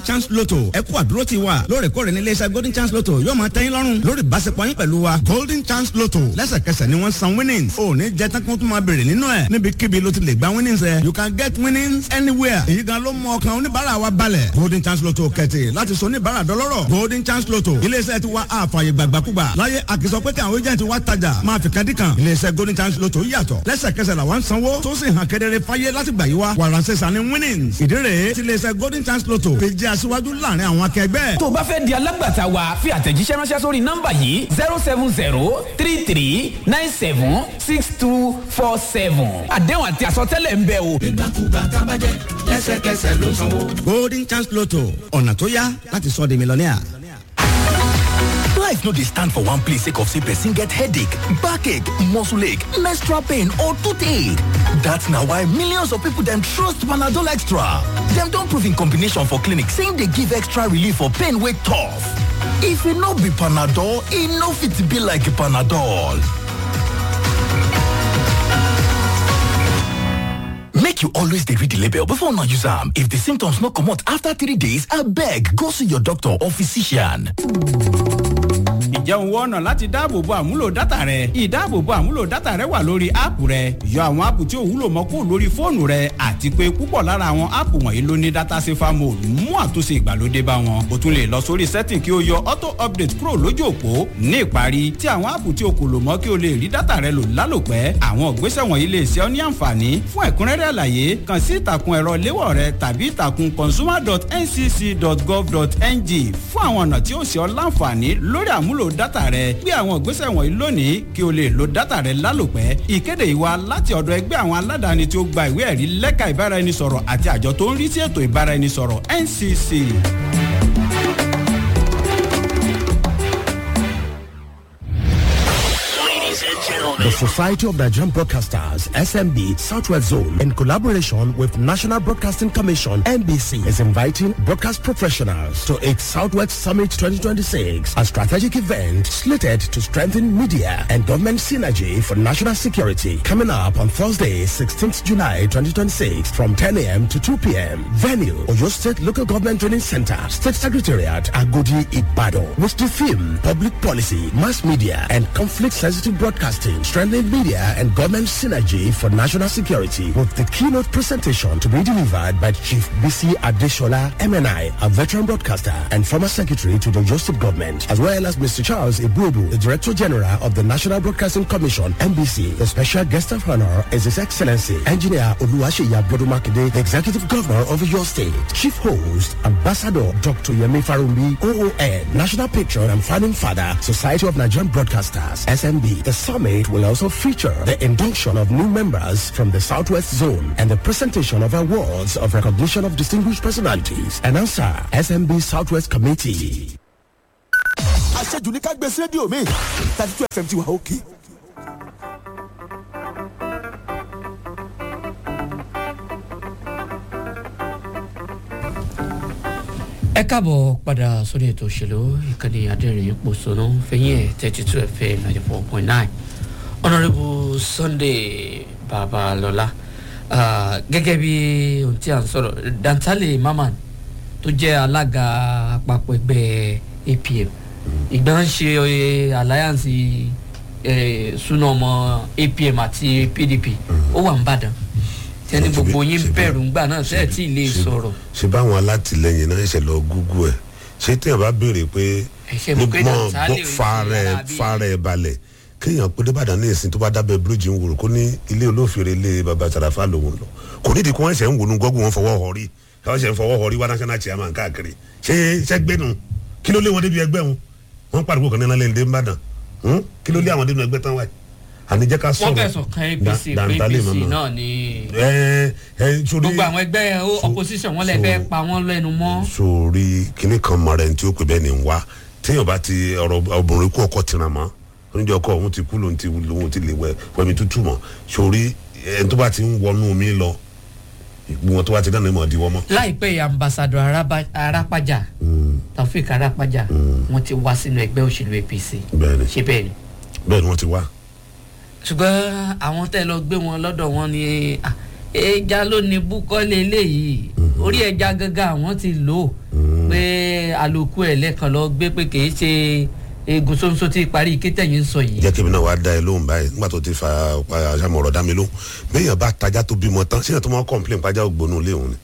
chance lotto ẹ kú àdúró ti wa lóòrèkóòrè ní iléeṣẹ́ golden chance lotto yóò máa tẹ́yìn lọ́rùn lórí ìbáṣepọ̀ yín pẹ̀lú wa golden chance lotto lẹ́sẹ̀kẹsẹ̀ ni wọ́n san winnings ò ní jẹ́ tán kó tún máa béèrè nínú ẹ̀ níbikíbi ló ti lè gba winnings ẹ̀ you can get winnings anywhere èyí gan ló mú ọkàn oníbàárà wa balẹ̀ golden chance lotto kẹ̀tì láti sọ oníbàárà dọlọ́rọ̀ golden chance lotto iléeṣẹ́ ti wa àfààyè gbàgbàkúgbà láyé àkìsọ pé kí àwọn agent wa tajà máa fi kan dí kan iléeṣẹ́ golden chance lotto yàtọ̀ lẹ́sẹ̀kẹsẹ̀ làwọn sanwó tó sì hàn kedere fáyé láti gbà yí wa wàràǹsẹ̀sà ni winnings ìdí rèé ti iléeṣẹ́ golden chance lotto fi jẹ́ aṣíwájú láàrin àwọn akẹgbẹ́. tó o bá fẹ́ di alágbàtà wa fi àtẹ̀jíṣẹ́ ránṣẹ́ sórí nọ́mbà yìí zero seven zero three three nine seven six two four seven àdéhùn àti àsọtẹ́lẹ̀ ń bẹ o. ìgbàkúgbà tábàjẹ́ lẹ́sẹ̀kẹsẹ̀ ló sanwó. golden chance lotto ọ̀nà tó yá láti sọ di mílíọ̀nìà. Life no dey stand for one place sake of say person get headache, backache, muscle ache, menstrual pain or toothache. That's na why millions of people dem trust Panadol Extra. Dem don prove in combination for clinic say e dey give extra relief for pain wey tough. If e no be Panadol, e no fit be like Panadol. Make you always dey read the label before una use am. If the symptoms no comot after three days, abeg go see your doctor or physician. ǹjẹ́ òun wọ́n ọ̀nà láti dáàbòbo àmúlò dátà rẹ ìdáàbòbo àmúlò dátà rẹ wà lórí áàpù rẹ yọ àwọn áàpù tí ò wúlò mọ́ kó lórí fóònù rẹ àti pé púpọ̀ lára àwọn áàpù wọ̀nyí ló ní dátà safer mode mú àtúnṣe ìgbàlódé bá wọn o tún lè lọ sórí setting kí o yọ auto update kúrò lójú òpó ní ìparí tí àwọn áàpù tí o kò lò mọ́ kí o lè rí dátà rẹ lò lálòpẹ́ àwọn ìgbésẹ̀ wọ̀nyí lè ṣe ọ́ ní àǹfààní fún ẹ̀kúnrẹ́rẹ́ àlàyé kàn sí ìtàkùn ẹ̀rọ léwọ̀ rẹ tàbí ìtàkùn consumer.ncc.gov.ng fún àwọn ọ̀nà tí ó ṣe ọ́ láǹfààní lórí àmúlò dátà rẹ gbé àwọn ìgbésẹ̀ wọ̀nyí lónìí kí o lè lo dátà rẹ lálòpẹ́ ìkéde ìwà láti ọ̀dọ̀ ẹgbẹ́ àwọn aládàáni tí ó gba ìwé ẹ̀rí lẹ́ka ìbáraẹnisọ̀rọ̀ àti àjọ tó ń rí sí ètò ìbáraẹnisọ̀rọ̀ ncc. The Society of Nigerian Broadcasters, SMB Southwest Zone, in collaboration with National Broadcasting Commission, NBC, is inviting broadcast professionals to its Southwest Summit 2026, a strategic event slated to strengthen media and government synergy for national security. Coming up on Thursday, 16th July 2026, from 10 a.m. to 2 p.m. Venue, Oyo State Local Government Training Center, State Secretariat, Agodi, Ibadan, with the theme Public Policy, Mass Media, and Conflict-Sensitive Broadcasting, strengthening media and government synergy for national security, with the keynote presentation to be delivered by Chief BC Adeshola, MNI, a veteran broadcaster and former secretary to the Oyo State government, as well as Mr. Charles Ibubu, the Director General of the National Broadcasting Commission, NBC. The special guest of honor is His Excellency, Engineer Oluwaseyi Abodumakide, the Executive Governor of your state. Chief host, Ambassador Dr. Yemi Farumbi, OON, National Patron and Founding Father, Society of Nigerian Broadcasters, SMB. The summit will also feature the induction of new members from the Southwest Zone and the presentation of awards of recognition of distinguished personalities. Announcer, SMB Southwest Committee. àṣejù ní ká gbé sí rédíò mi thirty two fm ti wà òkè. ẹ káàbọ̀ padà sórí ètò òṣèlú ìkànnì adẹ́rìn pòṣónú fẹ̀yìn ẹ̀ thirty two fm ninety four point nine honourable sunday babalọla gẹ́gẹ́ bí ohun tí a ń sọ̀rọ̀ dantale maman tó jẹ́ alága àpapọ̀ ẹgbẹ́ apm ìgbà ń ṣe alliance súná ọmọ apm àti pdp ó wà ń bàdàn tẹni gbogbo yín bẹ̀rù ńgbà náà sẹ́ẹ̀ tí ì lè sọ̀rọ̀. ṣe báwọn alátìlẹyìn náà ṣe lọ gúgú ẹ ṣé téèyàn bá béèrè pé Ẹ̀ṣẹ̀ mọ̀ pé Dantale ò ní fàárẹ̀ ṣe alábí. fàárẹ̀ balẹ̀ kéèyàn pé débàdàn ní ìsìn tó bá dábẹ́ bíríìjì ń wòrò kó ní ilé olófèrè ilé baba sàràfà lòun lọ kò nídìí kí wọ́n ṣẹ̀ ń wònú gọ́gùn wọn fọwọ́ họrí káwọn ṣẹ̀ ń fọwọ́ họrí wá national chairman káàkiri ṣé ṣẹ́gbẹ́nu kí ló lé wọn débi ẹgbẹ́ wọn wọ́n pariwo kan nínú ilé ìbàdàn kí ló lé àwọn débi ẹgbẹ́ tán wáyé àníjẹ́ ká sọ̀rọ̀ wọ́n fẹ̀sùn kan apc Da- pé Dantale apc mama. náà ni ẹ ẹ sórí gbogbo àwọn ẹgbẹ́ opposition wọn lè fẹ́ pa wọ́n lẹ́nu mọ́. sórí kinní kan mọ̀rẹ́ ní tí ó pè bẹ́ẹ̀ ni ń wá téèyàn bá ti ọ̀rọ̀ obìnrin kú ọkọ̀ tìràn mọ́ oníjọ ọkọ̀ òun ti kú lòun ti lòun ti lè wẹ wẹmi tútù mọ́ sórí ẹni tó bá ti ń wọnú omi lọ gbogbo wọn tó bá ti dáná ìmọ̀ ìdíwọ́ mọ́. láìpẹ́ yìí ambassadọ Araba- arápájà taofik arápájà wọ́n ti wá sínú ẹgbẹ́ òṣèlú apc bẹ́ẹ̀ni ṣé bẹ́ẹ̀ ni bẹ́ẹ̀ni wọ́n ti wá. ṣùgbọ́n àwọn tẹ́ lọ gbé wọn lọ́dọ̀ wọn ni ah, ẹja ló ní búkọ́lé eléyìí orí ẹja gangan àwọn ti lò ó pé àlòkù ẹ̀ lẹ́ẹ̀kan lọ gbé pé kì í ṣe eegun ṣoṣo tí parí kétẹ̀yìn ń sọ yìí. jẹ́ kí mi náà wá da ẹ lóhùn báyìí nígbà tó ti fa àṣàmọ̀ ọ̀rọ̀ dá mi lóhùn béèyàn bá tajá tó bímọ tán síyàn tó máa kọ́ńplẹ̀n pàjá ògbónú ilé òun ni.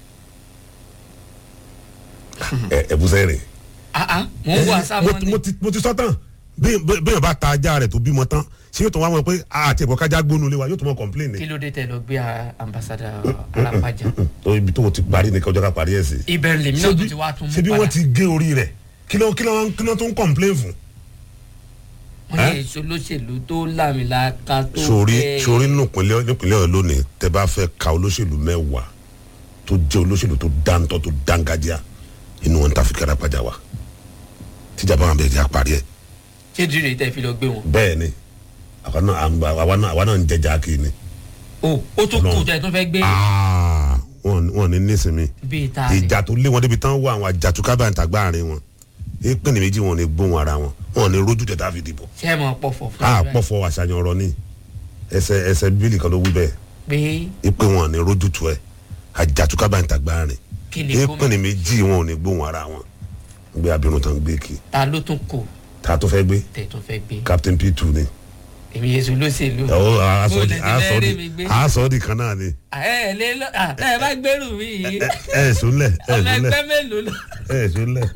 ẹ ẹ bùsẹ̀ rìn. Ah, ah, mo ń wo àṣà mo mọ́ ti- ni. mo ti mo ti sọ tán bí- bí- béèyàn bá ta ajá rẹ̀ tó bímọ tán ṣé yóò tó wá mọ̀ pé àti ẹ̀kọ́ kájá gbónú ilé wa yóò tó mọ̀ kọ́ńplẹ̀n ni. kí ló dé tẹ lọ gbé a- ambassador alápàjà. tó ibi tó o ti parí ni kọjọ́ ká parí ẹ̀ sí. ibẹ̀ lèmi náà tún ti wá tún mú ṣé bí padà. wọ́n ti gé orí rẹ̀ kí ló kí ló kí ló tó ń kọ́ńplẹ̀n fún. wọ́n ní èso olóṣèlú tó lámìlaka tó sori fẹ́- sori nípínlẹ̀ nípínlẹ̀ ọ̀yọ́ lónìí tẹ bá fẹ́ ka olóṣèlú mẹ́wàá tó jẹ́ olóṣèlú tó dáńtọ́ tó dángájíá inú wọn ta fi kára pàjá wa tíjàmbá wọn bẹ̀rẹ̀ já parí ẹ̀ ṣé dìrè tẹ fi lọ gbé wọn. bẹ́ẹ̀ ni àwa náà à ń gba- àwa náà àwa náà ń jẹjà kí ni o ó tún kù tẹ tún fẹ́ gbé Aa, wọn wọn ní nísìmí bíi ta ni. ìjà tó lé wọn débi tán wọ àwọn àjàtúkábà ń tàgbà àárín wọn èèpẹ̀ ní méjì wọn ò ní gbóhùn ara wọn wọn ò ní rójú tẹ̀ tá a fi dìbò ṣé ẹ mọ̀ pọ̀fọ̀ fún a mi pọ̀fọ̀ àṣàyàn ọ̀rọ̀ ni ẹsẹ̀ ẹsẹ̀ bíbélì kan ló wí bẹ́ẹ̀ pé ipe wọn ò ní rójú tu ẹ àjàtúkábà ń tàgbà àárín kí ni èèpẹ̀ gómìnà ní méjì wọn ò ní gbóhùn ara wọn gbé abirùn tán gbé kí ta ló tún kù tá a tó fẹ́ gbé tẹ tún fẹ́ gbé captain p two ni èmi èso olóṣèlú. ọ̀ Bó àásọ̀dì lẹ ti fẹ́ rí mi gbé? àásọ̀dì kan náà ni ẹ ẹ lé lọ à tẹ ẹ bá gbẹrù mi yìí ẹ ẹ sùnlẹ̀ ẹ ọmọ sùnlẹ̀ ẹgbẹ́ mélòó lọ. ẹ sùnlẹ̀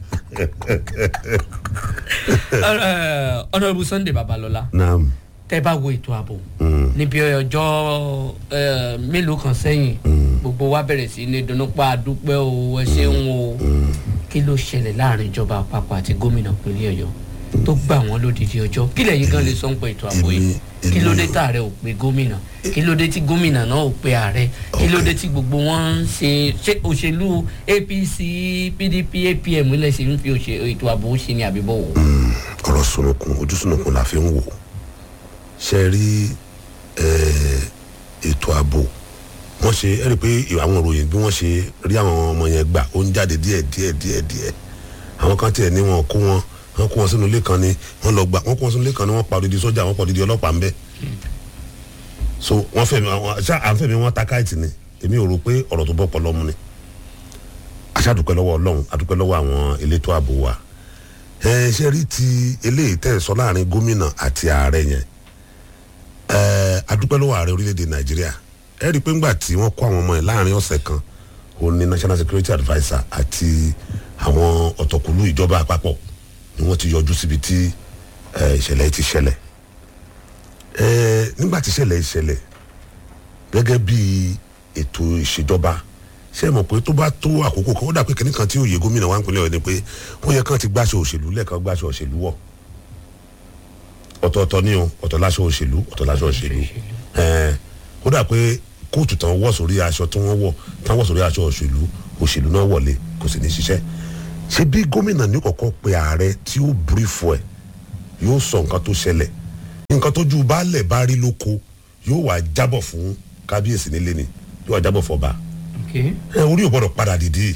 honourable sunday babalọla naam tẹ bá wo ètò ààbò níbi ọjọ́ eh, mélòó kan sẹ́yìn gbogbo wa bẹ̀rẹ̀ sí ní dunnúpa àdúpẹ́ o ẹ ṣeun o kí ló ṣẹlẹ̀ láàrin ìjọba àpapọ̀ àti gómìnà pínlẹ̀ ọ̀yọ́ tó gbà wọ́n lódìdí ọjọ́ kí lẹ́yìn gan lè sọ ń pẹ́ ètò ààbò yìí Èmi- kí ló dé èmi- tààrẹ ò pe gómìnà kí ló dé tí gómìnà náà ò pe ààrẹ kí ló dé tí gbogbo wọn ń ṣe ṣé òṣèlú apc pdp apm ilẹ̀ ṣe ń fi òṣè- ètò ààbò ṣe ní àbíbọ̀ wò. ọ̀rọ̀ sunukun ojú sunukun la fi ń wò ṣe rí eh, ètò ààbò wọ́n ṣe ẹ rí i pé àwọn ìròyìn bí wọ́n ṣe rí àwọn ọmọ yẹn gbà ó ń jáde díẹ̀ díẹ̀ díẹ̀ díẹ̀ àwọn kan tiẹ̀ ní wọn kó wọn wọn kó wọn sínú ilé kan ni wọn lọ gbà wọn kó wọn sínú ilé kan ni wọn pa odidi sójà wọn pa odidi ọlọ́pàá ń bẹ so wọn fẹmi àwọn ṣá à ń fẹmi wọn ta káìtì ni èmi ò rò pé ọ̀rọ̀ tó bọ́ pọ̀ mu ni aṣáàdùpẹ́ lọ́wọ́ ọlọ́run adúpẹ́ lọ́wọ́ àwọn elétò ààbò wa ẹ ṣe rí ti eléyìí tẹ̀ sọ láàrin gómìnà àti ààrẹ yẹn ẹ adúpẹ́ lọ́wọ́ ààrẹ orílẹ̀-èdè nàìjíríà ẹ rí i pé ńgbà tí wọ́n kó àwọn ọmọ yẹn láàrin ọ̀sẹ̀ kan òun ni national security adviser àti àwọn ọ̀tọ̀kùlú ìjọba àpapọ̀ ni wọ́n ti yọjú síbi tí ẹ, ìṣẹ̀lẹ̀ yìí ti ṣẹlẹ̀ ẹ nígbà tí ìṣẹ̀lẹ̀ yìí ṣẹlẹ̀ gẹ́gẹ́ bí ètò ìṣèjọba ṣé ẹ mọ̀ pé tó bá tó àkókò kan ó dà pé kìnnì kan tí òye gómìnà wa ń pinlẹ̀ ọ̀yọ́ ni pé wọ́n yẹ kán ti gbàṣọ òṣèlú lẹ́ẹ̀kan gbàṣọ òṣèlú wọ̀ ọ̀tọ̀ọ̀tọ̀ ni o ọ̀tọ̀ láṣọ òṣèlú ọ̀tọ̀ láṣọ òṣèlú ẹ̀ẹ́n ó dà pé kóòtù tán wọ̀ sórí aṣọ tí wọ́n wọ̀ tán wọ̀ sórí aṣọ òṣèlú òṣèlú náà wọlé kò sì ní ṣiṣẹ́ ṣé bí gómìnà ní kọ̀kọ́ pe ààrẹ tí ó bírífù ẹ̀ yóò sọ nǹkan tó ṣẹlẹ̀ nǹkan tó ju baálẹ̀ bá rí lóko yóò wá jábọ̀ fún kábíyèsí nílé ni yóò wá jábọ̀ fọba Okay. ẹ orí ò gbọdọ̀ padà dìde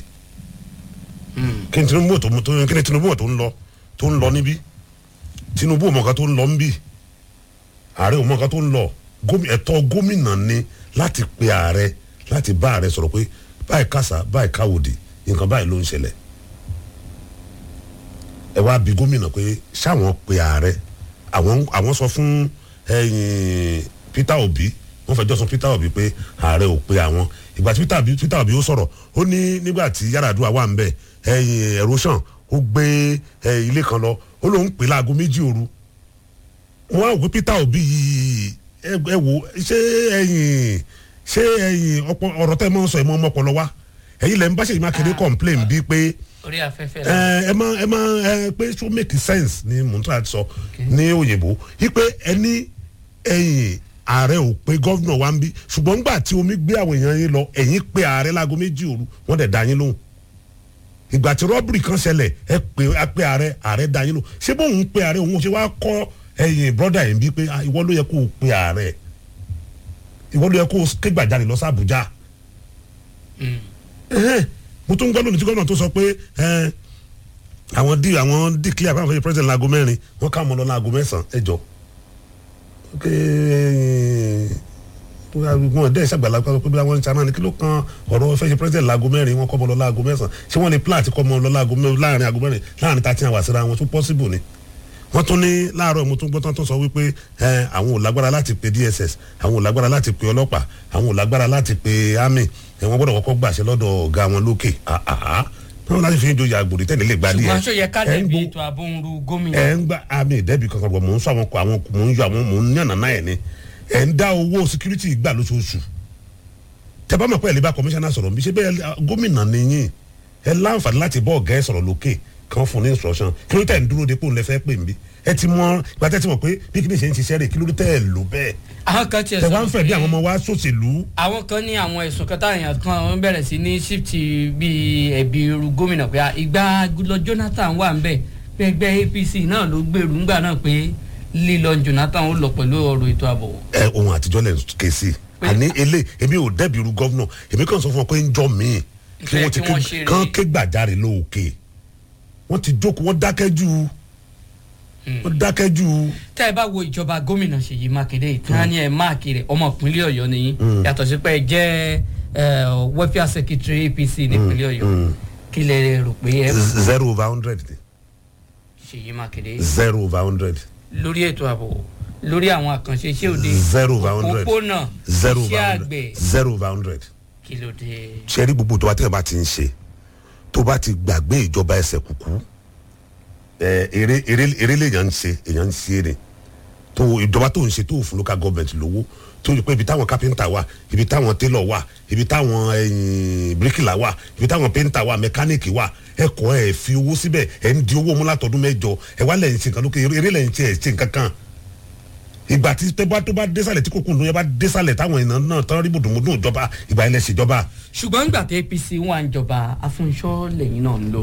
kí ni tinubu tó tó kí ni tinubu tó ń lọ tó ń lọ níbí tinubu ò mọ nǹkan tó ń lọ níbí ààrẹ ò mọ nǹkan tó ń lọ Gómi- ẹ̀tọ́ gómìnà ni láti pe ààrẹ láti bá ààrẹ sọ̀rọ̀ pé báyìí kásá báyìí káwòdì nǹkan báyìí ló ń ṣẹlẹ̀ ẹ wá bí gómìnà pé ṣáwọn pe ààrẹ àwọn àwọn sọ fún ẹyìn peter obi wọn fẹjọ sọ peter obi pé ààrẹ ò pe àwọn ìgbà tí peter obi peter obi ó sọ̀rọ̀ ó ní nígbà tí yaradua wà ń bẹ ẹyìn erosion ó gbé ẹ, ilé kan lọ ó lóun pè láago méjì òru wọn á wò pé peter obi yìí ẹ ẹ wò ṣé ẹyìn ṣé ẹyìn ọ̀pọ̀ ọ̀rọ̀ tẹ́ ẹ máa ń sọ ẹ máa ń mọ́pọ̀ lọ wá ẹ̀yin lẹ́ ń bá ṣèyí mákindé complain bíi pé orí afẹ́fẹ́ ẹ la ẹ máa ẹ máa ẹ pé so make sense ni mo n try to sọ ní òyìnbó ipe ẹni ẹyìn ààrẹ ò pé gọ́vnà wa ń bí ṣùgbọ́n ńgbà tí omi gbé àwọn èèyàn yín lọ ẹ̀yìn pé ààrẹ láago méjì òru wọ́n dẹ̀ dá yín lóhùn ìgbà tí rọ́bìrì kan ṣẹlẹ̀ ẹ pé ẹ pé ààrẹ ààrẹ dá yín lóhùn ṣé bóun pé ààrẹ òun ṣe wá kọ́ ẹ̀yìn brọ́dà yìí bí pé ah, ìwọ ló yẹ kó o pé ààrẹ ìwọ ló yẹ kó o ké gbàjarè lọ sí àbújá ẹhẹ́n, mo tún gbọ́ lónìí tí gómìnà tó sọ pé ẹn, àwọn di àwọn declare àwọn fẹ́ president laago mẹ́rin wọ́n ká mọ́ lọ laago mẹ́sàn-án ẹ jọ ok wọn dẹ́ ìṣàgbàlagbà pé bí wọ́n ń ṣe anáni kí ló kan ọ̀rọ̀ fẹ́ ṣe president láago mẹ́rin wọn kọ́ mọ́ lọ láago mẹ́sàn-án ṣé wọ́n ní plan ti kọ́ mọ́ lọ láago mẹ́rin láàrin aago mẹ́rin láàrin thirteen hours síra wọn tún possible ni wọ́n tún ní láàárọ̀ mo tún gbọ́ tán tó sọ wípé ẹ àwọn ò lágbára láti pe dss àwọn ò lágbára láti pe ọlọ́pàá àwọn ò lágbára láti pe army ẹ wọ́n gbọ́dọ̀ kọ́kọ́ gbàṣẹ lọ́dọ̀ ọ̀gá wọn lókè àhàhà wọn láti fi ń joyè àgbòrí tẹ́lẹ̀ lè gbadé ṣùgbọ́n aṣọ yẹ ká ẹ ń dẹ̀bi gbó- ètò ààbò ń ru gómìnà. ẹ ń gba àmì ìdẹ́bi kankan bọ̀ mò ń sọ àwọn kọ àwọn mò ń yọ àwọn mò ń yànnà náà ẹ̀ ni ẹ̀ ń dá owó security gbà lóṣooṣù tẹ bá mọ̀ pé ẹ̀ lè bá commissioner sọ̀rọ̀ bí ṣe bẹ́ẹ̀ ah, gómìnà nìyí ẹ láǹfààní láti bọ́ ọ̀gá ẹ̀ sọ̀rọ̀ lókè kan fún ní instruction kí ló tẹ̀ ń dúró de pé òun lè fẹ́ pè mí ẹ ti mọ ìgbà tẹ́ ti mọ̀ pé bí kí ni ṣe ń ṣiṣẹ́ rè kí ló tẹ̀ lò bẹ́ẹ̀ àwọn kan tiẹ̀ tẹ wá ń sọ fẹ́ bí àwọn ọmọ wa sòṣèlú àwọn kan ní àwọn ẹ̀sùn kan táwọn èèyàn kan ń bẹ̀rẹ̀ sí ní shift bíi ẹ̀bí irú gómìnà pé ìgbà lọ jonathan wà ń bẹ̀ pé ẹgbẹ́ apc náà ló gbèrú ńgbà náà pé lílọ jonathan ó lọ pẹ̀lú ọ̀rọ̀ ètò ààbò. ẹ ohun àtijọ́ lẹ̀ ń ké sí àní ilé èmi ò dẹ́bi irú gọ́vnà èmi kàn sọ fún ọ pé ń jọ míì kí Ìfẹ́ wọ́n ti kí wọ́n ké- ṣe rèé. kán ké gbàjarè lóòkè wọ́n ti jókòó wọ́n dákẹ́ jù wọ́n dákẹ́ jù tẹ́ ẹ bá wo ìjọba gómìnà ṣèyí mákindé ìtàn ni ẹ máàkì rẹ̀ ọmọ ìpínlẹ̀ ọ̀yọ́ nìyí yàtọ̀ sí pé ẹ jẹ́ ẹ, welfare secretary apc nípínlẹ̀ ọ̀yọ́ kí lè rò pé ẹ Z- zero over hundred ni ṣèyí mákindé zero over hundred lórí ètò ààbò lórí àwọn àkànṣe iṣẹ́ òde zero over hundred òpópónà zero over iṣẹ́ hundred àgbẹ̀ zero over hundred kí ló dé. ṣe rí gbogbo tó bá tẹ̀ bá ti ń ṣe tó bá ti gbàgbé ìjọba ẹsẹ̀ kúkú ẹ eré eré eré lèèyàn ń ṣe èèyàn ń ṣe èrè tó ìjọba tó ń ṣe tó fún local government lówó tó yẹ pé ibi táwọn kápẹ́ńtà wà ibi táwọn télọ̀ wà ibi táwọn ẹ̀yìn bíríkìlà wà ibi táwọn pẹ́ńtà wà mẹkáníìkì wà ẹ kọ́ ẹ fi owó síbẹ̀ ẹ ń di owó mú látọdún mẹ́jọ ẹ wá lẹ́yìn ṣe nǹkan lókè eré lẹ́yìn ṣe ẹ̀ ṣe nǹkan kan ìgbà tí tó bá tó bá désàlẹ̀ tí kòkòrò yẹn bá désàlẹ̀ táwọn èèyàn náà tán rí bùdùnmùdùn ìjọba ìgbà yẹn lẹ ṣèjọba ṣùgbọ́n nígbà tí apc wà ń jọba afúnṣọ́ lẹ́yìn náà ń lò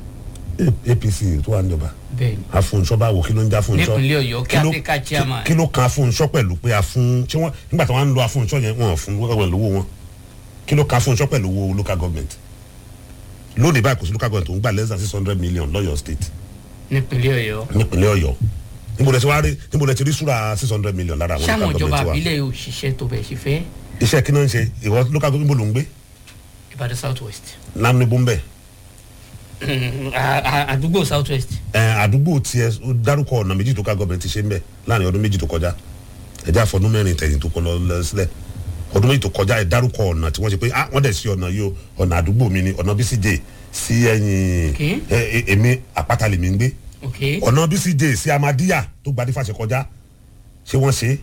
apc tó wà níjọba bẹ́ẹ̀ ni afunṣọ báwo kí ló ń jẹ afunṣọ Nípínlẹ̀ Ọ̀yọ́, Kí ló- caretaker chairman. kí ló kan afunṣọ pẹ̀lú pé afun ṣé wọ́n nígbà tí wọ́n ń lo afunṣọ yẹn wọ́n fún local government lówó wọn kí ló kan afunṣọ pẹ̀lú owó local government lónìí báyìí kò sí local government tó ń gbà less than six hundred million lọ́yọ̀ state nípínlẹ̀ ọ̀yọ́ nípínlẹ̀ ọ̀yọ́ níbo lẹ ti wá rí níbo lẹ ti rí súra six hundred million lára àwọn sáwọn local ìjọba government wa àbílẹ̀ yóò ṣiṣẹ́ tó bẹ̀ ṣe fẹ́ iṣẹ́ kí náà ń ṣe ìwọ local government níbo ló ń gbé ìbàdàn south west lámúnibó ń bẹ̀ àdúgbò south west ẹ àdúgbò tiẹ ó dárúkọ ọ̀nà méjì tó ká gọọmenti ṣe ń bẹ̀ láàrin ọdún méjì tó kọjá ẹjẹ àfọdún mẹ́rin tẹ̀yìn tó kọ lọ lọ sílẹ̀ ọdún méjì tó kọjá ẹ dárúkọ ọ̀nà tí wọ́n ṣe pé ah wọ́n dẹ̀ sí ọ̀nà yìí o ọ̀nà àdúgbò mi ni ọ̀nà bcj sí ẹ̀yìn Okay. ẹ ẹ èmi àpáta lèmi ń gbé ok ọ̀nà bcj sí amadiya tó gbadé fàṣẹ kọjá ṣé wọ́n ṣe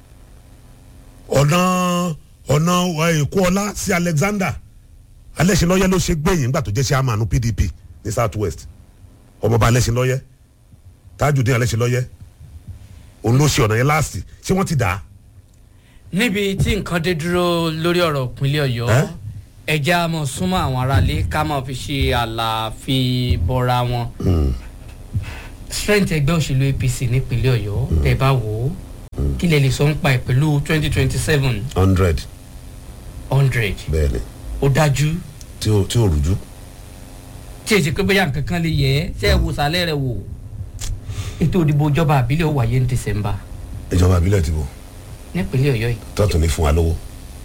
ọ̀nà ọ̀nà èkó ọlá sí alexander alẹ́sìnlọ́yẹ́ ló ṣe gbẹ̀yìn nígbà tó jẹ́ sí amanu pdp ní south west ọmọọba alẹ́sìnlọ́yẹ́ tajudeen alẹ́sìnlọ́yẹ́ òun ló ṣe ọ̀nà yẹn láàsì ṣé wọ́n ti dà á níbi tí nǹkan dé dúró lórí ọ̀rọ̀ ìpínlẹ̀ ọ̀yọ́ Ẹ́? ẹja mọ̀ súnmọ́ àwọn aráalé ká máa fi ṣe àlàáfíì bọ́ra wọn strength ẹgbẹ́ òṣèlú apc nípínlẹ̀ ọ̀yọ́ tẹ̀ bá wò ó kí lè lè sọ ń pa ẹ̀ pẹ̀lú twenty twenty seven hundred hundred bẹ́ẹ̀ ni ó dájú tí ò tí ò rújú tí èsì pé bóyá nǹkan kan lè yẹ ẹ́ ṣe é wò sálẹ̀ rẹ̀ wò ètò òdìbò ìjọba àbílẹ̀ ó wáyé ní december ìjọba àbílẹ̀ ti bò nípínlẹ̀ ọ̀yọ́ yìí tọ́tù ní fún wa lówó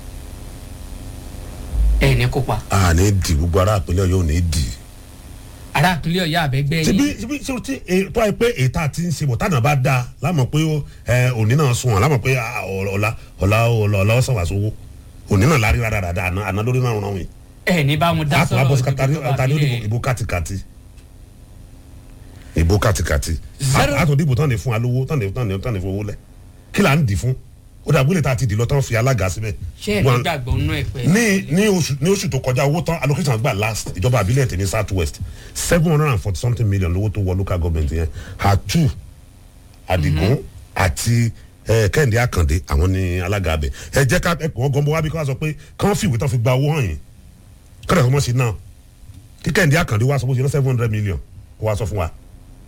ẹ̀ ní kópa a ní di gbogbo ará àpilẹ̀ yóò ní di. ará ìpínlẹ̀ ọ̀yọ́ àbẹ́gbẹ́ ṣebí yìí ṣebí ṣe ti e- tó ẹ pé ètà ti ń ṣe bọ̀ tánà bá dáa lámọ̀ pé ó, ẹ, òní náà sùn wọn lámọ̀ pé ah, ọ̀la ọ̀la ọ̀la ọ̀la ọ̀la ọ̀sán wà sówó òní náà lárí rárá rárá àná àná lórí náà ràn wí. ẹ̀ ní bá wọn dá àpò sọ̀rọ̀ abọ́sí ìdìbò kàtàrí ìjọba ọ̀tàní àbílẹ̀ ìbò kàtìkàtì ìbò kàtìkàtì Zero- àtò dìbò tán ní fún alówó tán ní tán ní tán ní fún owó lẹ̀ kí là ń dì fún ó dàgbé lè ta ti dì lọ tán fi alága síbẹ̀. ṣé ẹ̀ Wọn- nígbàgbọ́ nínú ẹ̀ pẹ́ ní ní oṣù ní oṣù tó kọjá owó tán allocation gbà last ìjọba àbílẹ̀ tèmi south west seven hundred and forty something million lówó tó wọ local government yẹn àtú àdìgún àti eh, kẹ́hìndé àkàndé àwọn ní alága abẹ ẹ jẹ́ ká ẹ pọ̀ wọ́n gọ́nbọ́ wá bí ká sọ pé kán fìwé tán fi gba owó hàn yín kọ́dà tó mọ̀ sí náà kí kẹ́hìndé àkàndé wá sọ bó ṣe lọ seven hundred million kó wá sọ fún wa.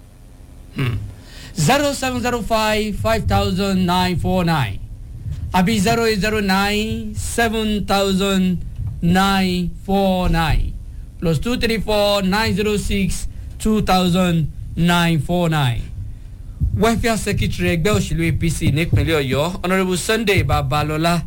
zero seven zero five five thousand nine four nine àbí zero eight zero nine seven thousand nine four nine plus two three four nine zero six two thousand nine four nine welfare secretary ẹgbẹ́ òṣèlú apc nípínlẹ̀ ọ̀yọ́ honourable sunday babalọ́lá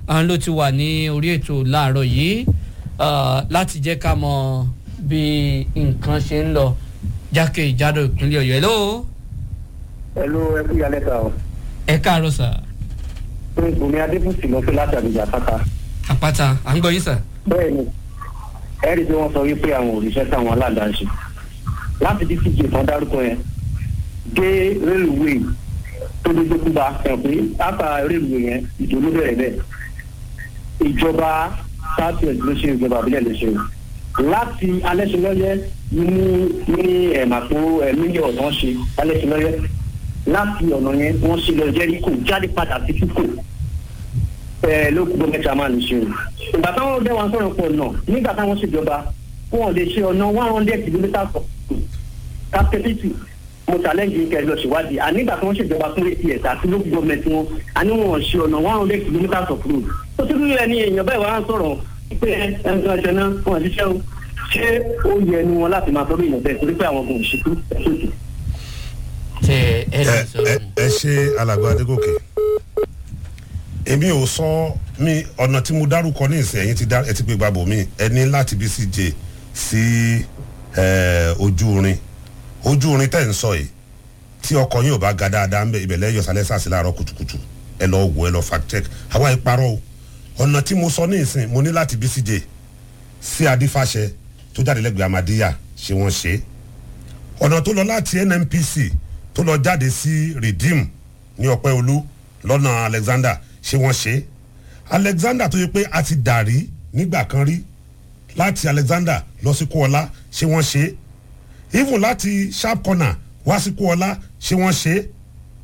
àwọn ló ti wà ní orí ètò láàárọ̀ yìí ah, láti jẹ́ ká mọ bí nǹkan ṣe ń lọ jákèjádò ìpínlẹ̀ ọ̀yọ́ hello Hello, ẹ kú yálẹ̀ ta o. ẹ káàárọ̀ sà Pé Bùnmi Adébùsì ló fi láti àbíjà pátá. àpáta à ń gbọ́ yín sà. Bẹ́ẹ̀ni, ẹ rí i pé wọ́n sọ wípé àwọn òrìṣẹ́ táwọn aládàá ṣe. Láti bí tíjì kan dárúkọ yẹn, dé rélùwéè tó dé dókúba ẹ̀ pé ápá rélùwéè yẹn ìdòwú bẹ̀rẹ̀ bẹ́ẹ̀. Ìjọba south west ló ṣe ìjọba àbílẹ̀ ló ṣe. Láti alẹ́sìnlọ́yẹ́ ní ní ẹ̀màpó mílíọ̀nù wọ́n ṣe alẹ́sìnlọ́yẹ́ láti ọ̀nà yẹn wọ́n ṣe lọ jẹ́ríkò jáde padà sí kíkò ẹ ló kú gómìnà chairman máa ń ṣe o. ìgbà táwọn dẹ́ wọn sọ̀rọ̀ pọ̀ náà nígbà táwọn ṣèjọba wọn ò lè ṣe ọ̀nà one hundred kilometres of capacity mo challenge yín kẹrin lọ ṣèwádìí ànígbà tí wọ́n ṣèjọba fún ats àti lókù gọ́ọ̀mẹ̀ntì wọn àní wọn ò ṣe ọ̀nà one hundred kilometres of road. ó ti rí ẹni èèyàn bẹ́ẹ̀ wá ń sọ̀rọ̀ pé ẹnìkan ṣe náà wọn àti ṣẹ́ o ṣé ó yẹ ẹnu wọn láti máa sọ́dọ̀ èèyàn bẹ́ẹ̀ torí pé àwọn kò ṣètò ẹ̀ṣọ́tì. ṣe ẹ lè ẹ sọ̀rọ̀. ẹ ẹ ṣe alàgbà adégòkè èmi ò sọ mi ọ̀nà tí mo dárúkọ ní ìsìn ẹ̀yìn ti dá ẹ ti pé gbàgbọ́ mi ẹ ní láti bí sí jẹ sí ẹ, ojú orin ojú orin tẹ̀ ń sọ yìí tí ọkọ̀ yín ò bá ga dáadáa ń bẹ ibẹ̀ lẹ́yọ̀ sálẹ̀ sàṣì láàárọ̀ kùtùkùtù ẹ lọ wò ẹ lọ fact check àwa ìparọ́ o ọ̀nà tí mo sọ ní ìsìn mo ní láti bí sí jẹ sí adífàṣẹ tó jáde lẹ́gbẹ̀ẹ́ amadíyà ṣé wọ́n ṣe é ọ̀nà tó lọ láti nnpc tó lọ jáde sí redeem ní ọpẹ́ olú lọ́nà alexander ṣé wọ́n ṣe é alexander tó yẹ pé a ti dàrí nígbà kan rí láti alexander lọ sí kúọlá ṣé wọ́n ṣe é even láti sharp corner wá sí kúọlá ṣé wọ́n ṣe é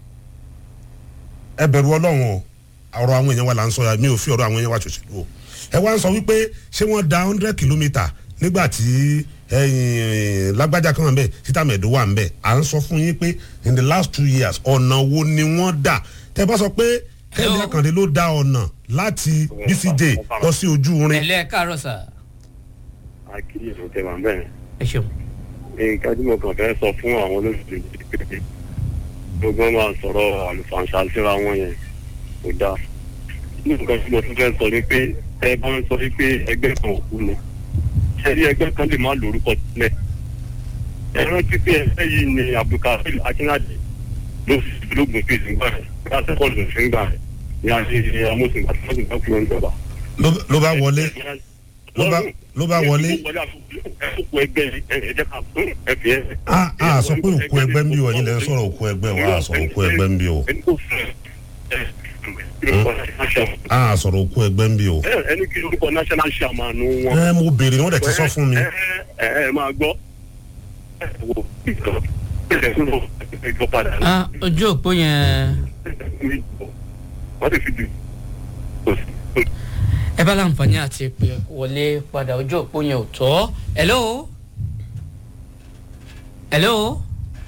ẹ bẹ̀rù ọlọ́run o ọ̀rọ̀ àwọn èèyàn wa là ń sọ ya mi ò fi ọ̀rọ̀ àwọn èèyàn wa ṣòṣèlú o ẹ wá ń sọ wípé ṣé wọ́n da hundred kilometre nígbà tí ẹ̀yìn lágbájá kan wà ń bẹ̀ títà mẹ́ẹ̀dó wà ń bẹ̀ à ń sọ fún yín pé in the last two years ọ̀nà wo ni wọ́n dà tẹ bá sọ pé kẹ́hìndé àkàndé ló da ọ̀nà láti bcj lọ sí ojú ẹ rin lẹ́ káàárọ̀ sà. àkíyèsí tẹ wà bẹ́ẹ̀. ẹ ṣeun. nǹkan tí mo kàn fẹ́ sọ fún àwọn olóṣèlú pé gbogbo wọn máa sọ̀rọ̀ àlùfàǹṣà síra wọn yẹn kò dáa. ní nǹkan tí mo tún fẹ́ sọ ni pé ẹ bá ń sọ wípé ẹgbẹ́ kan ò kú ni ṣe rí ẹgbẹ́ kan lè má lórúkọ sílẹ̀. ẹ rántí pé ẹgbẹ́ yìí ni abdulkadir akínádé ló fi lóògùn sí ìsìngbà rẹ̀ lásìkò ló fi ń gbà rẹ̀ ní àṣeyẹ amóhùnsìngbà tí wọ́n sì ń bá kúrò níjọba. ló- ló bá wọlé ló bá ló bá wọlé ẹkú ẹgbẹ́ ẹ̀jẹ̀ ká fún ẹ̀fẹ̀ ẹ̀. a a sọ pé òkú ẹgbẹ́ ń bí o ẹ̀yin lẹ́ ń sọ̀rọ̀ òkú ẹgbẹ́ o a sọ̀rọ̀ òkú ẹgbẹ́ ń bí o a sọ̀rọ̀ òkú ẹgbẹ́ ń bí o. ẹni kí lórúkọ national chairman wọn. ẹ mo béèrè ni wọ́n dẹ̀ ti sọ fún mi. ẹ ẹ ẹ máa gbọ́. ẹ wo ìtọ́ ẹ fún lọ ìjọ padà. Ah, ojú òpó yẹn wọ́n ti fi di. ẹ bá láǹfààní àti pé wọlé padà ojú òpó yẹn ò tọ́. hello. hello.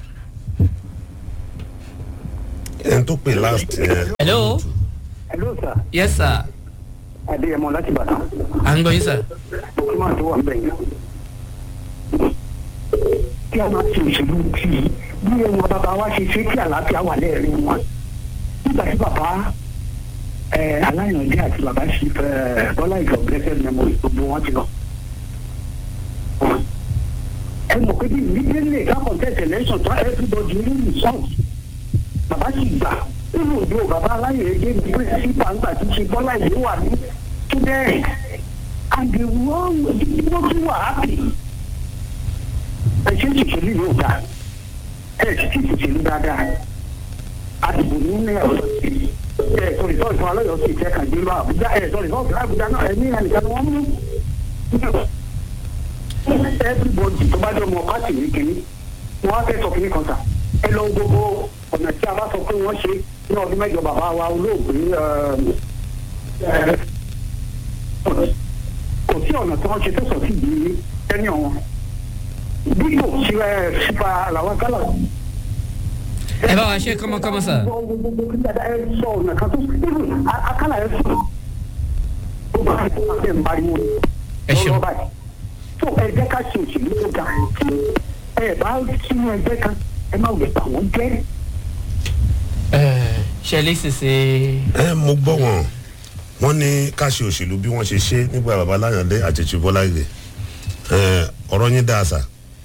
ẹni tó pè last yẹn. hello. hello sir yes sir. adéyẹmọ láti bàtàn. à ń gbọ́ yín sir. document tó wà ń bẹ̀ yẹn. kí a máa ṣe òṣèlú tí bí ẹwọn bàbá wa ṣe ṣe kí àlàáfíà wà lẹ́ẹ̀rin wọn. nígbà tí bàbá ẹ aláyànjẹ àti bàbá ṣe ẹ bọ́lá ìjọ blessed memory gbogbo wọn ti lọ. ẹ mọ̀ pé bí immediately ká contest election tó everybody ní result bàbá sì gbà nínú ìdó bàbá aláyànjẹ ní principal ńgbà tí ṣe bọ́lá ìlú wà ní student and the one wọ́n tún wà happy. ẹ ṣe ń ṣèṣèlú yóò dáa ẹ ṣe ń ṣèṣèlú dáadáa àdìbò ní ní ọ̀rọ̀ sí ẹ sọ rìsọ́ọ̀tì fún alọ́yọ̀ sí ìfẹ́ kan gbé lọ àbújá ẹ sọ rìsọ́ọ̀tì àbújá náà ẹ ní ẹnìkan ni wọ́n mú. everybody tó bá jọ mọ pàtì ní kínní wọn á fẹ́ sọ kínní kan sà ẹ lọ gbogbo ọ̀nà tí a bá sọ pé wọ́n ṣe ní ọdún mẹ́jọ bàbá wa olóògbé ẹ kò sí ọ̀nà tí wọ́n ṣe tó sọ sí ìdí ẹni ọ̀wọ́n bí kò sí ẹ sípa làwọn kálà. ẹ bá wa ṣe kọ́mọkọ́mọ sir. ẹ sọ ọ̀nà kan tó even akálà ẹ sùn ó bá ẹ ń pariwo ẹ ṣeun. tó ẹ jẹ́ ká ṣe òṣèlú tó ga tí ẹ bá sínú ẹgbẹ́ kan ẹ má wùlẹ̀ bà wọ́n jẹ́. ṣẹlẹ̀ ṣèṣe. ẹ mo gbọ́ wọn wọ́n ní ká ṣe òṣèlú bí wọ́n ṣe ṣe nígbà bàbá láyọ̀dé àti ṣùbọ́lá ìgbè ọ̀rọ̀ yín dáa sà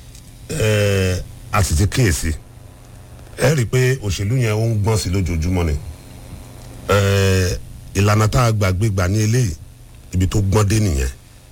ẹ, a sì ti kíyèsí ẹ rí i pé òṣèlú yẹn ó ń gbọ́n sí lójoojúmọ́ ni ẹ, ìlànà tá a gbàgbé gbà ní eléyìí ibi tó gbọ́n dé nìyẹn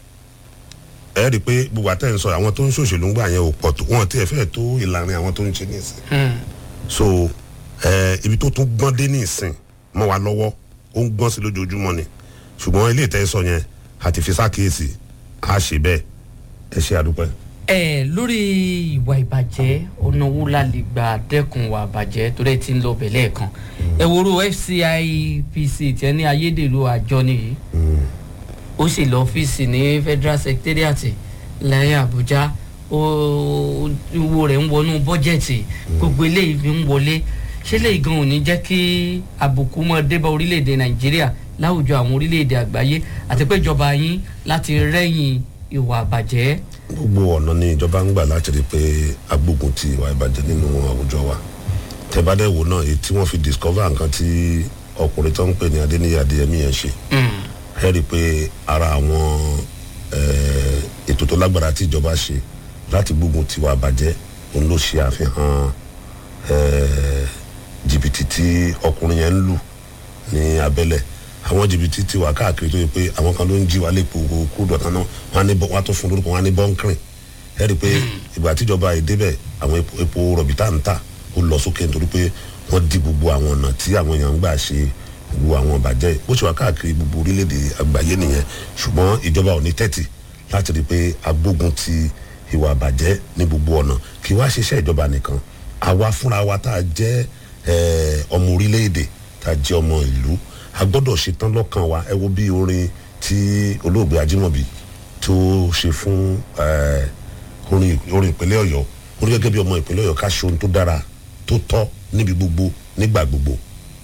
ẹ rí i pé gbogbo àtẹ̀ ń sọ àwọn tó ń ṣòṣèlú ń gbà yẹn ò pọ̀ tó wọn tiẹ̀ fẹ́ẹ̀ tó ìlànà àwọn tó ń ṣe nísìn so ẹ, ibi tó tún gbọ́n dé nísìn mọ́ wa lọ́wọ́ ó ń gbọ́n sí lójoojúmọ́ ni ṣùgbọ́n ilé ìtẹ́ sọ yẹn àti fi sákèésì á ṣe bẹ́ẹ̀ ẹ ṣe àdúpẹ́. ẹ lórí ìwà ìbàjẹ́ ọ̀nà wo la lè gbà dẹ́kun ìwà ìbàjẹ́ tó dẹ̀ ti ń lọ bẹ̀lẹ́ kan ẹ wòrò fcipc tí ẹ ní ayédèrú àjọ nìyí ó sì lọ ọ́fíìsì ní federal secretariat lẹ́yìn àbújá ó owó rẹ̀ ń wọnú bọ́jẹ̀tì gbogbo eléyìí fi ń wọlé ṣé lè gan ò ní jẹ́ kí àbùkù mọ́ débà orílẹ̀-èdè nàìjíríà láwùjọ àwọn orílẹ̀-èdè àgbáyé àti pé ìjọba yín láti rẹ́yìn ìwà àbàjẹ́. gbogbo ọ̀nà ni ìjọba ń gbà láti rí i pé agbógun ti ìwà ìbàjẹ́ nínú àwùjọ wa tẹ́bádẹ́ wo náà èyí tí wọ́n fi discover nǹkan tí ọkùnrin tó ń pè ní adéníyà adéyẹmí yẹn ṣe ẹ rí i pé ara àwọn eh, ètò tó lágbára tí ìjọba ṣe láti gbógun ti ìwà ìbàjẹ́ òun ló ṣe àfihàn eh, jìbìtì tí ọkùnrin yẹn ń lù ní abẹ́lẹ̀ àwọn jìbìtì ti wà káàkiri tó yẹ pé àwọn kan ló ń jí wa lépo kú dọ̀tán náà wọn á ní bọ́ wọn á tó fún lórúkọ wọn á ní bọ́ńkìrìn ẹ rí i pé ìgbà tíjọba ìdébẹ̀ àwọn epo- epo rọ̀bì tá à ń tà ó lọ sókè nítorí pé wọ́n di gbogbo àwọn ọ̀nà tí àwọn èèyàn ń gbà ṣe gbogbo àwọn ìbàjẹ́ bó ṣe wà káàkiri gbogbo orílẹ̀-èdè àgbáyé nìyẹn ṣùgbọ́n ìjọba ò ní tẹ́tì láti rí i pé agbógun ti ìwà àbàjẹ́ ní gbogbo ọ̀nà kí wá ṣiṣẹ́ ìjọba nìkan àwa fúnra wa tá a jẹ́ eh, ọmọ orílẹ̀-èdè tá a jẹ́ ọmọ ìlú a gbọ́dọ̀ ṣetán lọ́kàn wa ẹ wo bí orin tí olóògbé ajímọ̀bí tó ṣe fún eh, orin orin ìpínlẹ̀ ọ̀yọ́ orí gẹ́gẹ́ bí ọmọ ìpínlẹ̀ ọ̀yọ́ ká ṣe ohun tó dára tó tọ́ níbi gbogbo nígbà gbogbo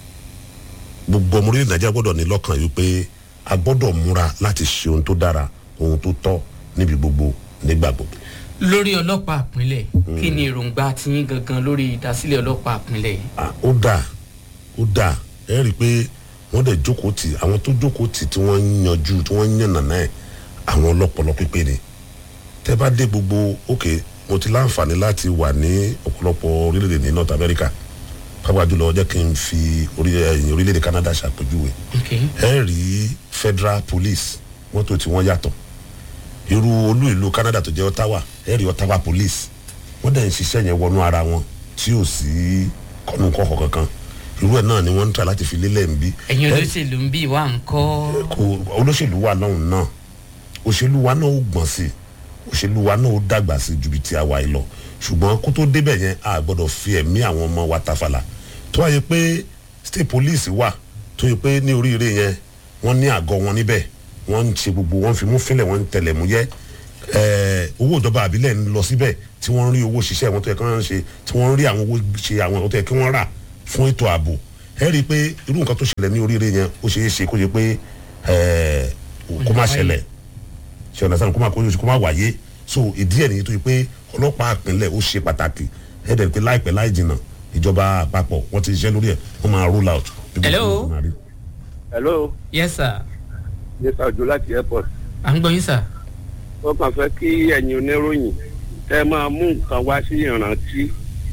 gbogbo ọmọ orílẹ̀ nàìjíríà gbọ́dọ̀ ní lọ́kàn yìí pé a gbọ́dọ̀ múra láti ṣe ohun tó dára ohun tó tọ́ níbi gbogbo nígbà gbogbo. lórí ọlọ́pàá àpínlẹ̀ kí ni èròǹgbà tiyín gangan lórí ìdásílẹ̀ ọlọ́pàá àpínlẹ̀ yìí. Ah, ó dáa ó dáa ẹ rí i pé wọ́n dẹ̀ jókòó tì àwọn tó jókòó tì tí wọ́n ń yanjú tí wọ́n ń yànnà náà àwọn ọlọ́pọlọ pípé ni tẹ́ bá dé gbogbo òkè mo ti láǹfààní láti wà ní ọ̀pọ̀lọpọ̀ orílẹ̀-èdè ní north america pápá jùlọ jẹ́ kí n fi orí- ẹ̀yìn orílẹ̀-èdè canada ṣàpèjúwe ẹ rí federal police mọ́tò tí wọ́n yàtọ̀ irú olú ìlú canada tó jẹ́ ottawa ẹ rí ottawa police wọ́n dẹ̀ ń ṣiṣẹ́ yẹn wọnú ara wọn tí ò sí kọ́nù kọ́kọ́ kankan irú ẹ̀ náà ni wọ́n ń tà láti fi lélẹ̀ ń bí. ẹ̀yin Ẹ- olóṣèlú ń bí wa ń kọ́. kò olóṣèlú wa náà náà òṣèlú wa náà ó gbọ̀n sí i òṣèlú wa náà ó dàgbà sí i ju bí ti àwa yìí lọ ṣùgbọ́n kó tó débẹ̀ yẹn a gbọ́dọ̀ fi ẹ̀mí àwọn ọmọ wa tafàlà tó wáyé pé state police wà tó yẹ pé ní oríire yẹn wọ́n ní àgọ́ wọn níbẹ̀ wọ́n ń ṣe gbogbo wọ́n fi mú fílẹ̀ wọ́n ń tẹ̀lẹ̀ mú yẹ́ ẹ̀ẹ́ owó ìjọba àbílẹ̀ ń lọ síbẹ̀ tí wọ́n ń rí owó ṣiṣẹ́ wọn tó yẹ kí wọ́n ṣe tí wọ́n ń rí àwọn owó ṣe àwọn tó yẹ kí wọ́n rà fún ètò ààbò ẹ rí i pé irú nǹkan tó ṣẹlẹ̀ ní oríire yẹn ó ṣeé ṣe kó ṣe pé ẹ̀ẹ́ kó má ṣẹlẹ̀ ṣe ọ̀nà sanu kó má kó kó má wáyé so ìdí ẹ̀ nìyí tó yẹ pé ọlọ́pàá àpínlẹ̀ ó ṣe pàtàkì ẹ̀ dẹ̀ pé láìpẹ́ láì jìnnà ìjọba àpapọ̀ wọ́n ti ṣiṣẹ́ lórí ẹ̀ wọ́n máa roll out. bí gbogbo Hello? nǹkan máa rí. hello yes sir mr ojo láti airport à ń gbọ́ yín sir. ó kàn fẹ́ kí ẹ̀yin oníròyìn ẹ máa mú nǹkan wá sí ìrántí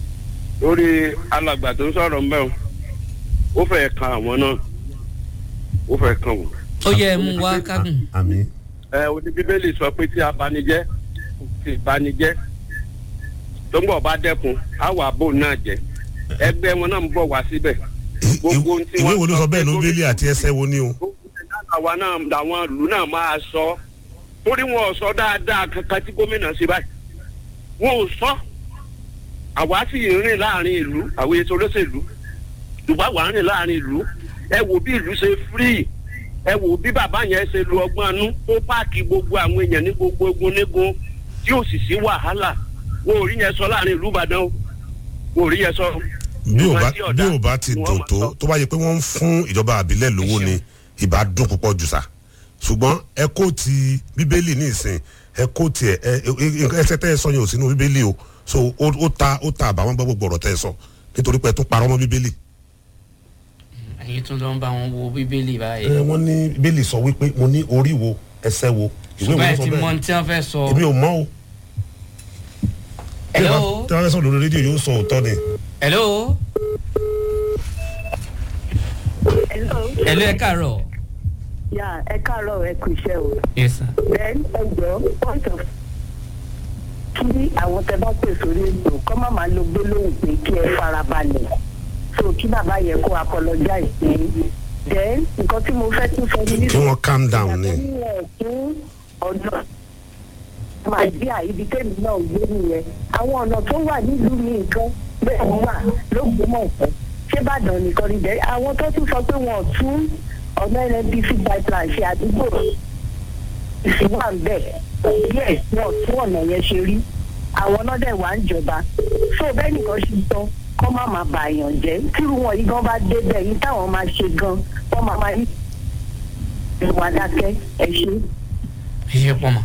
lórí alàgbà tó ń sọ̀rọ̀ ń bẹ̀ o ó fẹ́ kan àwọn náà ó fẹ́ kan wọ́n. ó yẹ ẹ mú wá kágùn. àmì. ẹ oní bíbélì sọ pé tí abanijẹ́ tí ìbanijẹ́ tó ń bọ̀ bá dẹ́kun á wà bò náà jẹ́ ẹgbẹ́ wọn náà ń bọ̀ wá síbẹ̀. gbogbo ohun tí ìwé wọ́n wo ló sọ bẹ́ẹ̀ ní bíbélì àti ẹsẹ̀ wo ni o. àwa náà làwọn ìlú náà máa sọ torí wọn ò sọ dáadáa kankan tí gómìnà ṣe báyìí wọn ò sọ àwa sì ń rìn láàrin ìlú àwọn ètò olóṣèlú ṣùgbọ́n àwa ń rìn láàrin ìlú ẹ wo bí ìlú ṣe free ẹ wo bí bàbá yẹn ṣe lu ọgbọ́n anú tó páàkì gbogbo àwọn èèyàn ní gbogbo egun nígun tí ò sì sí wàhálà wọn ò rí yẹn sọ láàrin ìlú ìbàdàn o wọn ò rí yẹn sọ. bí ò bá Ìwádìí ọ̀dà bí ò bá ti ni wọ́n dùn máa tó sọ. tó bá yẹ pé wọ́n ń fún ìjọba àbílẹ̀ lówó ni ìbá dùn púpọ̀ jù sá ṣùgbọ́n ẹ kó ti bíbélì ní ìsìn ẹ kó tiẹ̀ ẹ ẹ ẹsẹ̀ tẹ́ ẹ sọ yẹn ò sínú bíbélì o so ó ó ta ó ta àbáwọn gbọ́ gbogbo ọ̀rọ̀ tẹ́ ẹ sọ nítorí pé ẹ tún parọ́ mọ́ bíbélì. ẹ ẹ̀yin tún lọ ń bá wọn wo bíbélì báyìí. ẹ wọ́n ní bíbélì sọ wípé mo ní orí wo ẹsẹ̀ wo ìwé ṣùgbọ́n ẹ wo ti ló sọ mọ bẹ́ẹ̀ ní tí wọ́n fẹ́ sọ. èmi ò mọ̀ o tí Hello? wọ́n fẹ́ sọ lórí rédíò yóò sọ òótọ́ ni. hello. hello ẹ káàárọ̀. yà ẹ káàárọ̀ ẹ kú iṣẹ́ o. yes sir. then ẹ jọ point of kí àwọn tẹ bá pè sórí ètò kọ́ má máa lo gbólóhùn pé kí ẹ farabalẹ̀ so kí bàbá yẹ kó apologize pé then nǹkan tí mo fẹ́ tún sọ ní. kí wọ́n calm down ni. ìyàtọ̀ fún ọ̀nà màjíà ibi tẹ́mi náà gbé nìyẹn àwọn ọ̀nà tó wà nílùú mi nǹkan bẹ́ẹ̀ wà lóògbómọ̀ọ́fẹ́ ṣé bàdàn nìkan ni bẹ́ẹ̀ àwọn tó tún sọ pé wọn ò tún ọ̀nà nnpc pipeline ṣe àdúgbò ìsìnwá ń bẹ̀ díẹ̀ wọn ò tún ọ̀nà yẹn ṣe rí àwọn náà dẹ̀ wá ń jọba so bẹ́ẹ̀ nìkan ṣe tán kọ́ má máa bà èèyàn jẹ́ tírú wọn yìí gan bá débẹ̀ yìí táwọn máa ṣe gan wọ́n máa máa yí ìwà dákẹ́ ẹ ṣe. ẹ ṣe pọ̀ mọ́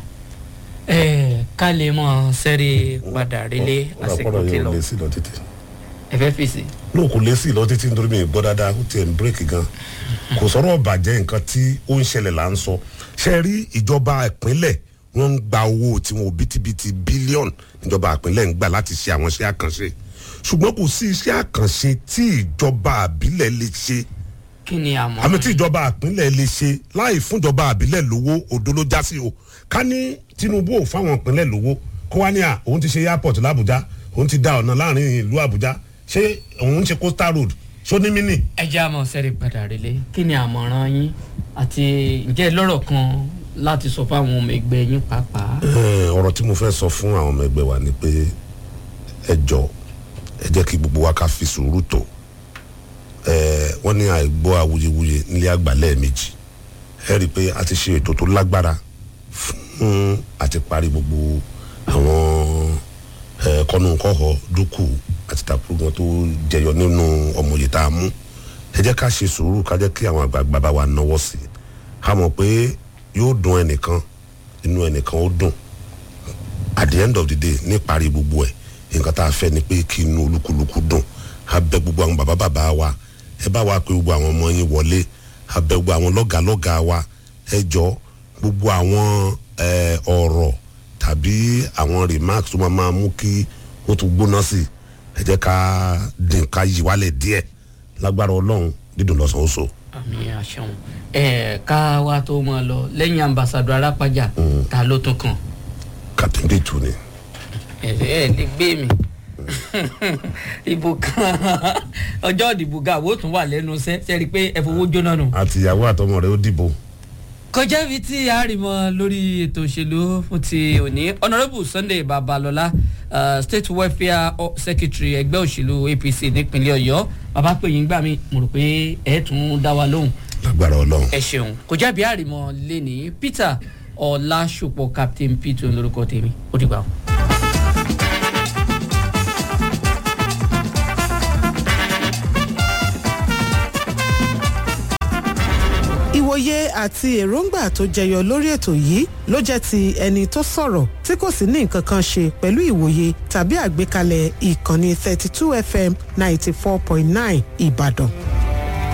ẹ ká lè mọ sẹ́rí padà relé àsìkò ọ̀rọ̀ tí yẹn lọ ò lé sí lọ títí. ẹ fẹ́ fèsì. lóò kò lé sí lọ títí nítorí mi ì gbọ́ dáadáa ó tiẹ̀ ń bírèkì gan kò sọ̀rọ̀ bàjẹ́ nǹkan tí ó ń ṣẹlẹ̀ là ń sọ ṣe rí ìjọba ìpínlẹ̀ wọ́n ń gba owó tiwọn òbítíbitì bílíọ̀nù níjọba ìpínlẹ̀ ń gbà láti ṣe àwọn iṣẹ́ àkànṣe ṣùgbọ́n kò sí iṣẹ́ àkànṣe tí ìjọba àbílẹ̀ lè ṣe kí ni àmọ́. àmì tí ìjọba àpínlẹ̀ lè ṣe láì fúnjọba àbílẹ̀ lówó òdo ló já sí o ká ní tinubu ò fáwọn ìpínlẹ̀ lówó kó wá ní à òun ti ṣe airport làbújá òun ti da ọ̀nà láàrin ìlú àbújá ṣé òun ń ṣe coastal road ṣó ní mí nì. ẹ jẹ́ àmọ́ sẹ́rí padà relé kí ni àmọ̀ràn yín àti ǹjẹ́ lọ́rọ̀ kan láti sọ fáwọn ọmọ ẹgbẹ́ yín pàápàá. Ẹ, ọ̀rọ̀ tí mo fẹ́ sọ fún àwọn ọmọ ẹgbẹ́ wa ni pé ẹ jọ ẹ jẹ́ kí gbogbo wa ká fi sùúrù tó ẹ wọ́n ní àìgbọ́ awuyewuye nílé àgbà lẹ́ẹ̀mejì ẹ rí i pé a ti ṣe ètò tó lágbára fún àti parí gbogbo àwọn ẹ kọ́nùkọ́họ dúkù àti tàkùrùgbọ́n tó jẹyọ nínú ọmọye tá a mú ẹ jẹ́ ká ṣe sùúrù ká jẹ́ kí àwọn àgbààgbà bá wa náwó sí i a mọ̀ pé yóò dùn ẹnìkan inú ẹnìkan ó dùn at the end of the day ní parí gbogbo ẹ̀ nǹkan tá a fẹ́ ni pé kí inú olúkúlùkù dùn a bẹ gbogbo àwọn bàbá bàbá wa ẹ bá wa pé gbogbo àwọn ọmọ yín wọlé a bẹ gbogbo àwọn lọ́gàlọ́gà wa ẹ jọ gbogbo àwọn ẹ, ọ̀rọ̀ tàbí àwọn remarks tó máa máa mú kí ó tún gbóná sí i ẹ jẹ́ ká dín ká yí wálẹ̀ díẹ̀ lágbára ọlọ́run dídùn lọ́sàn-án oṣù. àmì àṣẹwọn ẹ ká wa tó mọ lọ lẹ́yìn ambassadọ arápájà ta ló tún kàn. captain dèjò ni. ẹ ẹ lè gbé mi ìbò kan ọjọ́ ìdìbò ga àwọn tún wà lẹ́nu iṣẹ́ ṣe rí i pé ẹ fowó jóná nù. àtìyàwó àtọmọ rẹ ó dìbò. kọjá ibi tí a rí mọ lórí ètò òṣèlú fún ti òní honourable sunday babalọla uh, state welfare o- secretary ẹgbẹ́ òṣèlú apc nípínlẹ̀ ọ̀yọ́ bàbá pè yín gbà mí mo rò pé ẹ̀ tún dá wa lóhùn lágbára ọlọ́run. ẹ ṣeun kò jábí àrìmọ lẹ́ni peter ọ̀làṣùpọ̀ captain peter lórúkọ tèmi ó dìgbà o. ìwòye àti èròǹgbà tó jẹyọ lórí ètò yìí ló jẹ́ ti ẹni tó sọ̀rọ̀ tí kò sì ní nǹkan kan ṣe pẹ̀lú ìwòye tàbí àgbékalẹ̀ ìkànnì thirty two fm ninety four point nine ìbàdàn.